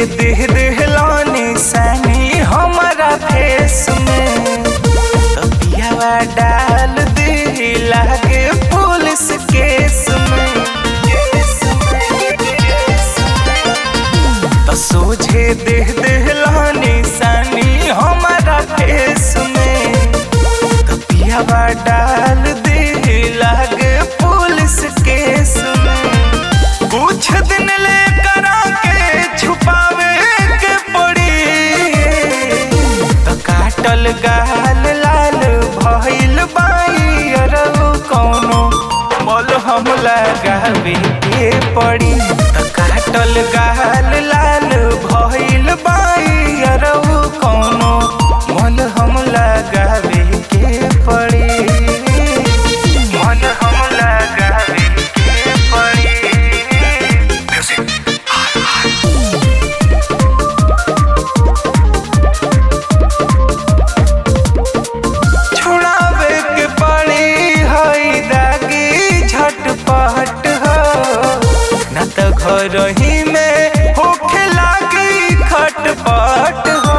देह देहलानी सनी हमारा फेस में तबियावा डाल दे लागे पुलिस केस में तो सोझे देह देहलानी सनी हमारा फेस में तबियावा डाल दे लागे पुलिस केस में कुछ दिन ले करा के छुपावे के पड़ी तो काटल गाल लाल भइल बाई अरउ कौनो मोल हम लगावे के पड़ी तो काटल गाल लाल भइल बाई अरउ कौनो मोल हम लगावे के पड़ी मोल हम लगावे के पड़ी छुड़ावे के पड़ी हई दागी झटपट हो न त घर ही में होखे लागी खटपट हो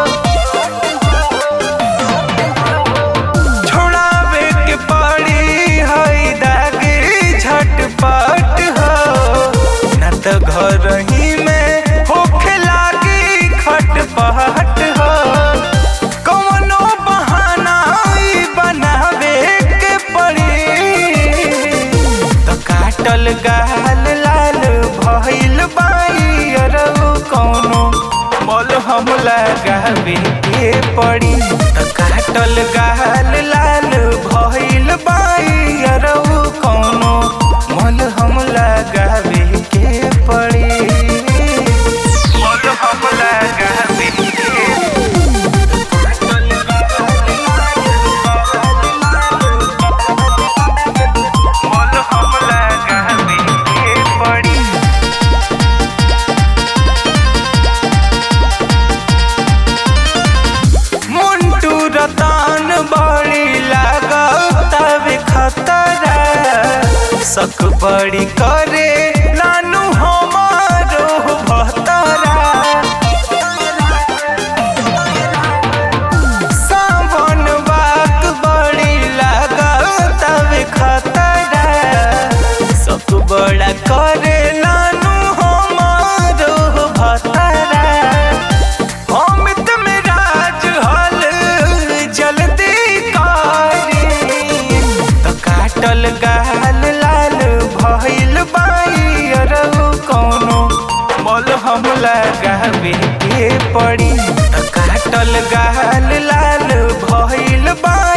छुड़ावे के पड़ी हई दागी झटपट हो न त घर ही में होखे लागी खटपट हो कौनो बहाना ई बनावे के पड़ी तो काटल गाल लाल भइल बाई अरउ कौनो मोल हम लगावे के पड़ी तो काटल गाल लाल भइल बाई अरउ कौनो मोल हम लगावे के पड़ी मोल हम लगावे के मोल हम लगावे के पड़ी मुंटू रतान बड़ी लागतावे खतरा सक बड़ी करे नानू हमारो भतरा सावन बाक बड़ी लागतावे खतरा सक बड़ा करे नानू हमारो भतरा अमित में राज हल जल्दी करी तो काटल गाल लाल भइल बाई अरउ कौनो मोल हम लगावे के पड़ी तो काटल गाल लाल भइल बाई